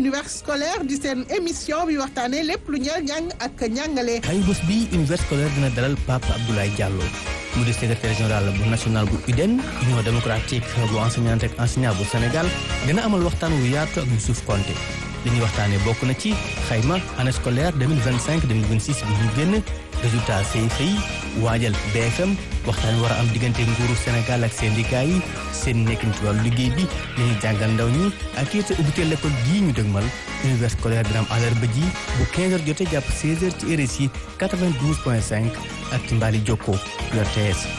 univers scolaire di seen émission bi waxtaanee lépp lu ñeel njàng ak njàngale. ay bés bi univers scolaire dina dalal Pape Abdoulaye Diallo mu di secrétaire général bu national bu UDEN union démocratique bu enseignante ak enseignant bu Sénégal dina amal waxtaan wu yaatu ak Youssouf Konté li ñuy waxtaanee bokk na ci xayma année scolaire 2025 2026 bi ñu génn résultat CFEE yi waajal BFM waxtaan wi war a am diggante nguuru Sénégal ak syndicat yi seen nekkin ci wàllu liggéey bi li ñuy jàngal ndaw ñi ak it ubbite l'école gii ñu dëgmal univers scolaire dina am àllarba ji bu 15h jotee jàpp 16h ci RSI 92.5 ak ci Mbali Jokko RTS